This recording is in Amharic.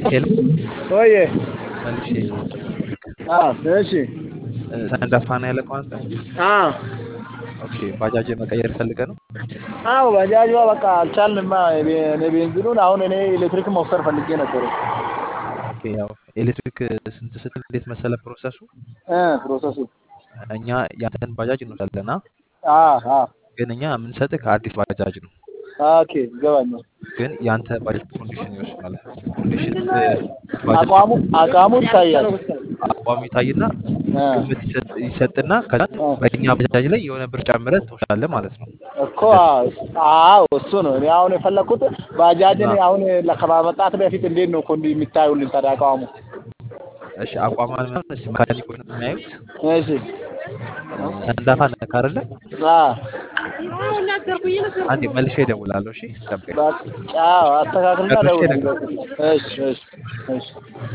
ሄሎ ወይ መልሼ አዎ እሺ ሰንዳፋ ነው ያለከው አንተ? አዎ ኦኬ ባጃጅ መቀየር ፈልገህ ነው? አዎ ባጃጇ በቃ አልቻልንማ። የቤ- እኔ ቤንዚኑን አሁን እኔ ኤሌክትሪክ መውሰድ ፈልጌ ነበር ኦኬ ያው ኤሌክትሪክ ስንት ስትል እንዴት መሰለ ፕሮሰሱ እ ፕሮሰሱ እኛ ያንተን ባጃጅ እንወስዳለና አዎ አዎ ግን እኛ የምንሰጥህ ከአዲስ ባጃጅ ነው። ኦኬ ይገባኛል። ግን ያንተ ባጃጅ ኮንዲሽን ይወስናል። ኮንዲሽን ባጃጅ አቋሙ አቋሙ ይታያል። አቋሙ ይታይና እ ግምት ይሰጥ- ይሰጥና ከዛ እ በእኛ ባጃጅ ላይ የሆነ ብር ጨምረህ ትወስዳለህ ማለት ነው። እኮ አዎ አዎ እሱ ነው። እኔ አሁን የፈለኩት ባጃጅን አዎ። አሁን ከማመጣት በፊት እንዴት ነው ኮንዲ የሚታዩልን ታዲያ አቋሙ? እሺ አቋሟን ምናምን እስኪ መካኒኮች ነው የሚያዩት። እሺ ሰንዳፋ ነህ አይደለ? አዎ አንዴ መልሼ እደውላለሁ። እሺ ጠብቀኝ። በቃ አዎ አስተካክልና ጨርሼ ደውልልኝ። እነግርሃለሁ። እሺ እሺ እሺ